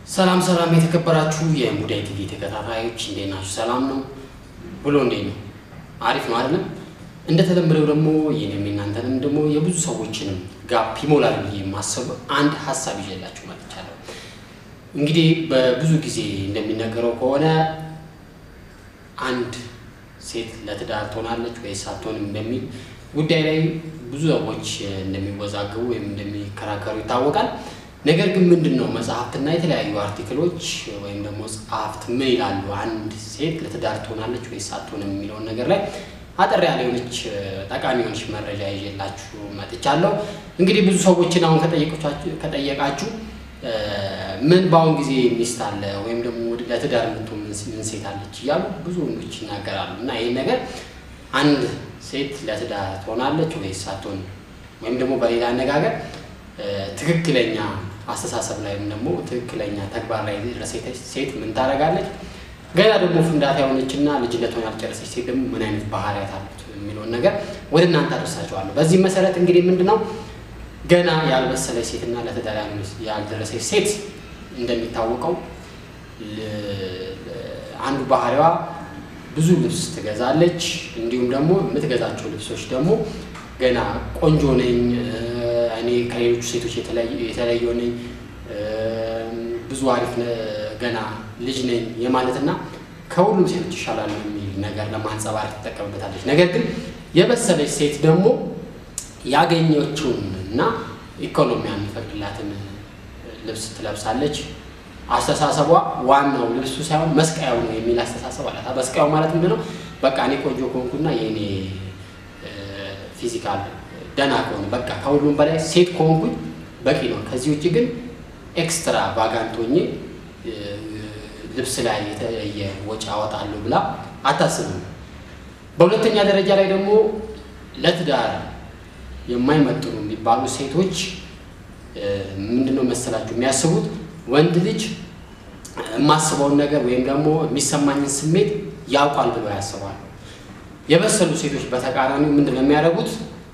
ሰላም ሰላም የተከበራችሁ የሙዳይ ቲቪ ተከታታዮች እንዴት ናችሁ? ሰላም ነው ብሎ እንዴት ነው? አሪፍ ነው አይደለም? እንደተለመደው ደግሞ ይህንም የእናንተንም ደግሞ የብዙ ሰዎችንም ጋፕ ይሞላል ብዬ የማስብ አንድ ሀሳብ ይዤላችሁ መጥቻለሁ። እንግዲህ በብዙ ጊዜ እንደሚነገረው ከሆነ አንድ ሴት ለትዳር ትሆናለች ወይስ አትሆንም በሚል ጉዳይ ላይ ብዙ ሰዎች እንደሚወዛገቡ ወይም እንደሚከራከሩ ይታወቃል። ነገር ግን ምንድን ነው መጽሐፍትና የተለያዩ አርቲክሎች ወይም ደግሞ ጸሐፍት ምን ይላሉ፣ አንድ ሴት ለትዳር ትሆናለች ወይስ አትሆንም የሚለውን ነገር ላይ አጠር ያለ የሆነች ጠቃሚ የሆነች መረጃ ይዤላችሁ መጥቻለሁ። እንግዲህ ብዙ ሰዎችን አሁን ከጠየቃችሁ ምን በአሁን ጊዜ ሚስት አለ ወይም ደግሞ ለትዳር የምትሆን ምን ሴት አለች እያሉ ብዙ ወንዶች ይናገራሉ። እና ይህን ነገር አንድ ሴት ለትዳር ትሆናለች ወይስ አትሆንም ወይም ደግሞ በሌላ አነጋገር ትክክለኛ አስተሳሰብ ላይ ወይም ደግሞ ትክክለኛ ተግባር ላይ የደረሰች ሴት ምን ታደርጋለች፣ ገና ደግሞ ፍንዳታ የሆነችና ልጅነቷን ያልጨረሰች ሴት ደግሞ ምን አይነት ባህሪያት አሉት የሚለውን ነገር ወደ እናንተ አደርሳቸዋለሁ። በዚህ መሰረት እንግዲህ ምንድን ነው ገና ያልበሰለች ሴትና ለትዳር ያልደረሰች ሴት እንደሚታወቀው አንዱ ባህሪዋ ብዙ ልብስ ትገዛለች። እንዲሁም ደግሞ የምትገዛቸው ልብሶች ደግሞ ገና ቆንጆ ነኝ፣ እኔ ከሌሎቹ ሴቶች የተለየው ነኝ፣ ብዙ አሪፍ ገና ልጅ ነኝ የማለትና ከሁሉም ሴቶች ይሻላል የሚል ነገር ለማንጸባረቅ ትጠቀምበታለች። ነገር ግን የበሰለች ሴት ደግሞ ያገኘችውን እና ኢኮኖሚ የሚፈቅድላትን ልብስ ትለብሳለች። አስተሳሰቧ ዋናው ልብሱ ሳይሆን መስቀያው ነው የሚል አስተሳሰብ አላት። መስቀያው ማለት ምንድን ነው? በቃ እኔ ቆንጆ ከሆንኩና የእኔ ፊዚካል ደህና ከሆነ በቃ ከሁሉም በላይ ሴት ከሆንኩኝ በቂ ነው። ከዚህ ውጭ ግን ኤክስትራ ቫጋንት ሆኜ ልብስ ላይ የተለየ ወጪ አወጣለሁ ብላ አታስብም። በሁለተኛ ደረጃ ላይ ደግሞ ለትዳር የማይመጥኑ የሚባሉ ሴቶች ምንድነው መሰላችሁ የሚያስቡት ወንድ ልጅ የማስበውን ነገር ወይም ደግሞ የሚሰማኝን ስሜት ያውቋል ብለው ያስባሉ። የበሰሉ ሴቶች በተቃራኒው ምንድን ነው የሚያደርጉት?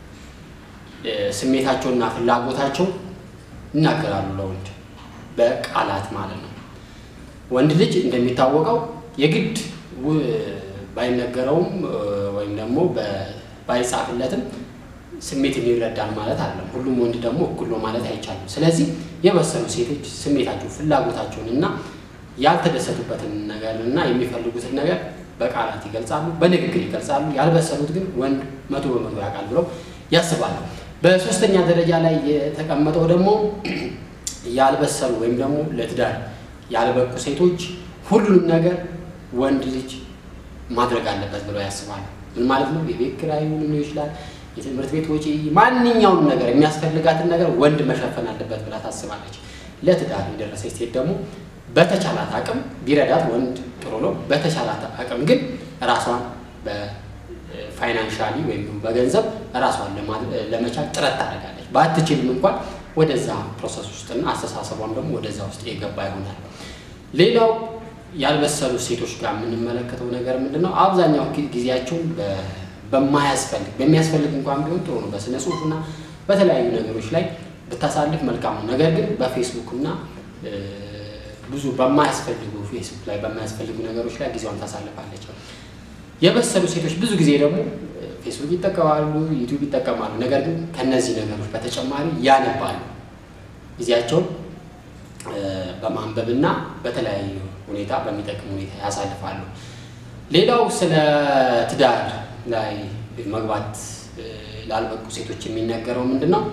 ስሜታቸውና ፍላጎታቸው ይናገራሉ ለወንድ በቃላት ማለት ነው። ወንድ ልጅ እንደሚታወቀው የግድ ባይነገረውም ወይም ደግሞ ባይጻፍለትም ስሜትን ይረዳል ማለት አይደለም። ሁሉም ወንድ ደግሞ እኩል ነው ማለት አይቻልም። ስለዚህ የበሰሉ ሴቶች ስሜታቸው ፍላጎታቸውን እና ያልተደሰቱበትን ነገር እና የሚፈልጉትን ነገር በቃላት ይገልጻሉ፣ በንግግር ይገልጻሉ። ያልበሰሉት ግን ወንድ መቶ በመቶ ያውቃል ብለው ያስባሉ። በሶስተኛ ደረጃ ላይ የተቀመጠው ደግሞ ያልበሰሉ ወይም ደግሞ ለትዳር ያልበቁ ሴቶች ሁሉንም ነገር ወንድ ልጅ ማድረግ አለበት ብለው ያስባሉ። ምን ማለት ነው? የቤት ኪራይ ሊሆን ይችላል፣ የትምህርት ቤት ወጪ፣ ማንኛውንም ነገር የሚያስፈልጋትን ነገር ወንድ መሸፈን አለበት ብላ ታስባለች። ለትዳር የደረሰች ሴት ደግሞ በተቻላት አቅም ቢረዳት ወንድ ጥሩ ነው። በተቻላት አቅም ግን ራሷን በፋይናንሻሊ ወይም በገንዘብ ራሷን ለመቻል ጥረት ታደርጋለች። ባትችልም እንኳን ወደዛ ፕሮሰስ ውስጥና አስተሳሰቧም ደግሞ ወደዛ ውስጥ የገባ ይሆናል። ሌላው ያልበሰሉ ሴቶች ጋር የምንመለከተው ነገር ምንድን ነው? አብዛኛው ጊዜያቸውን በማያስፈልግ በሚያስፈልግ እንኳን ቢሆን ጥሩ ነው። በስነ ጽሁፍና በተለያዩ ነገሮች ላይ ብታሳልፍ መልካም ነው። ነገር ግን በፌስቡክ እና ብዙ በማያስፈልጉ ፌስቡክ ላይ በማያስፈልጉ ነገሮች ላይ ጊዜዋን ታሳልፋለች። የበሰሉ ሴቶች ብዙ ጊዜ ደግሞ ፌስቡክ ይጠቀማሉ፣ ዩቲዩብ ይጠቀማሉ። ነገር ግን ከነዚህ ነገሮች በተጨማሪ ያነባሉ። ጊዜያቸውን በማንበብና በተለያዩ ሁኔታ በሚጠቅም ሁኔታ ያሳልፋሉ። ሌላው ስለ ትዳር ላይ መግባት ላልበቁ ሴቶች የሚነገረው ምንድን ነው?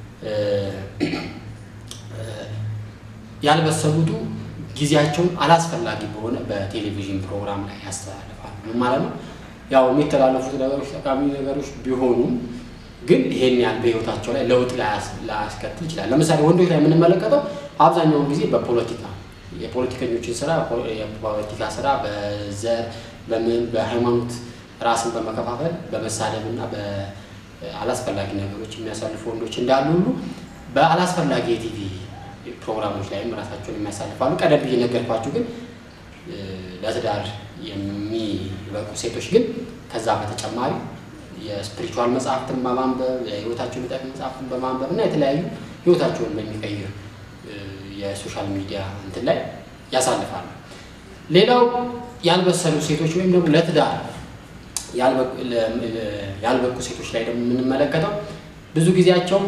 ያልበሰሉቱ ጊዜያቸውን አላስፈላጊ በሆነ በቴሌቪዥን ፕሮግራም ላይ ያስተላልፋሉ። ምን ማለት ነው? ያው የሚተላለፉት ነገሮች ጠቃሚ ነገሮች ቢሆኑም ግን ይሄን ያህል በህይወታቸው ላይ ለውጥ ላያስከትል ይችላል። ለምሳሌ ወንዶች ላይ የምንመለከተው አብዛኛውን ጊዜ በፖለቲካ የፖለቲከኞችን ስራ የፖለቲካ ስራ በዘር በምን በሃይማኖት ራስን በመከፋፈል በመሳደብ እና በአላስፈላጊ ነገሮች የሚያሳልፉ ወንዶች እንዳሉ ሁሉ በአላስፈላጊ የቲቪ ፕሮግራሞች ላይም ራሳቸውን የሚያሳልፋሉ። ቀደም ብዬ ነገርኳችሁ። ግን ለትዳር የሚበቁ ሴቶች ግን ከዛ በተጨማሪ የስፒሪቹዋል መጽሐፍትን በማንበብ የህይወታቸውን የሚጠቅም መጽሐፍትን በማንበብ እና የተለያዩ ህይወታቸውን በሚቀይር የሶሻል ሚዲያ እንትን ላይ ያሳልፋሉ። ሌላው ያልበሰሉ ሴቶች ወይም ደግሞ ለትዳር ያልበቁ ሴቶች ላይ ደግሞ የምንመለከተው ብዙ ጊዜያቸው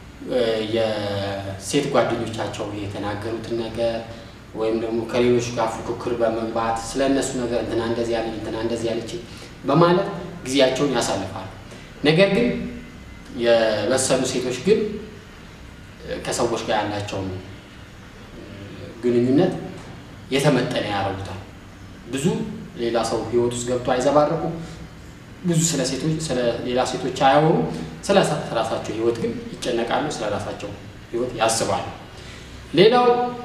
የሴት ጓደኞቻቸው የተናገሩትን ነገር ወይም ደግሞ ከሌሎች ጋር ፉክክር በመግባት ስለ እነሱ ነገር እንትና እንደዚህ ያለች እንትና እንደዚህ ያለች በማለት ጊዜያቸውን ያሳልፋሉ። ነገር ግን የበሰሉ ሴቶች ግን ከሰዎች ጋር ያላቸውን ግንኙነት የተመጠነ ያደርጉታል። ብዙ ሌላ ሰው ህይወት ውስጥ ገብቶ አይዘባረቁም። ብዙ ስለ ሴቶች ስለ ሌላ ሴቶች አያወሩ። ስለ ራሳቸው ህይወት ግን ይጨነቃሉ። ስለ ራሳቸው ህይወት ያስባሉ። ሌላው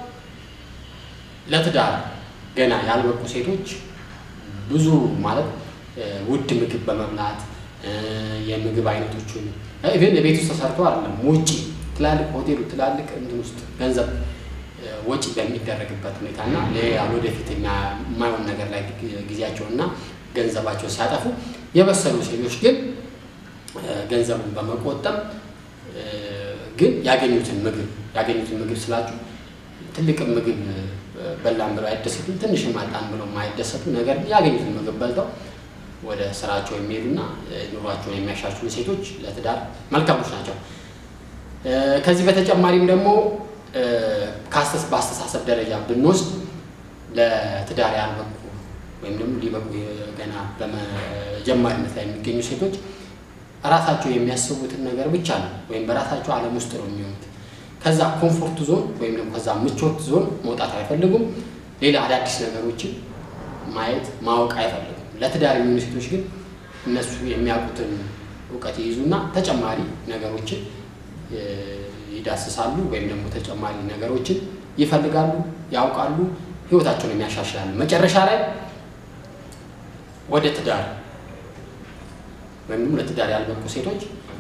ለትዳር ገና ያልበቁ ሴቶች ብዙ ማለት ውድ ምግብ በመብላት የምግብ አይነቶችን ኢቨን ቤት ውስጥ ተሰርቶ አይደለም ውጪ ትላልቅ ሆቴሉ ትላልቅ እንትን ውስጥ ገንዘብ ወጪ በሚደረግበት ሁኔታ እና ሌላ ወደፊት የማይሆን ነገር ላይ ጊዜያቸውና ገንዘባቸው ሲያጠፉ የበሰሉ ሴቶች ግን ገንዘቡን በመቆጠብ ግን ያገኙትን ምግብ ያገኙትን ምግብ ስላችሁ ትልቅ ምግብ በላን ብለው አይደሰቱም፣ ትንሽ ማጣን ብለው የማይደሰቱ ነገር ግን ያገኙትን ምግብ በልተው ወደ ስራቸው የሚሄዱና ኑሯቸውን የሚያሻሽሉ ሴቶች ለትዳር መልካሞች ናቸው። ከዚህ በተጨማሪም ደግሞ በአስተሳሰብ ደረጃ ብንወስድ ለትዳር ያልበቁ ወይም ደግሞ ሊበቁ ገና በመጀመሪያነት ላይ የሚገኙ ሴቶች ራሳቸው የሚያስቡትን ነገር ብቻ ነው ወይም በራሳቸው ዓለም ውስጥ ነው የሚሆኑት። ከዛ ኮምፎርት ዞን ወይም ደግሞ ከዛ ምቾት ዞን መውጣት አይፈልጉም። ሌላ አዳዲስ ነገሮችን ማየት ማወቅ አይፈልጉም። ለትዳር የሚሆኑ ሴቶች ግን እነሱ የሚያውቁትን እውቀት ይይዙና ተጨማሪ ነገሮችን ይዳስሳሉ ወይም ደግሞ ተጨማሪ ነገሮችን ይፈልጋሉ፣ ያውቃሉ፣ ህይወታቸውን የሚያሻሽላሉ። መጨረሻ ላይ ወደ ትዳር ወይም ደግሞ ለትዳር ያልበቁ ሴቶች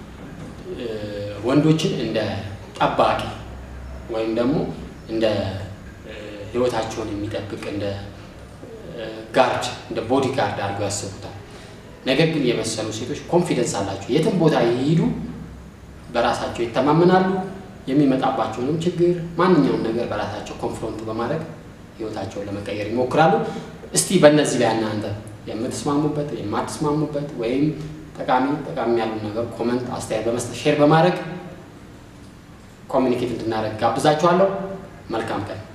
ወንዶችን እንደ ጠባቂ ወይም ደግሞ እንደ ህይወታቸውን የሚጠብቅ እንደ ጋርድ እንደ ቦዲ ጋርድ አድርገው ያስቡታል። ነገር ግን የበሰሉ ሴቶች ኮንፊደንስ አላቸው። የትም ቦታ ይሄዱ በራሳቸው ይተማመናሉ። የሚመጣባቸውንም ችግር ማንኛውም ነገር በራሳቸው ኮንፍሮንት በማድረግ ህይወታቸውን ለመቀየር ይሞክራሉ። እስቲ በእነዚህ ላይ እናንተ የምትስማሙበት የማትስማሙበት ወይም ጠቃሚ ጠቃሚ ያሉ ነገር ኮመንት፣ አስተያየት በመስጠት ሼር በማድረግ ኮሚኒኬት እንድናደርግ ጋብዛችኋለሁ። መልካም ቀን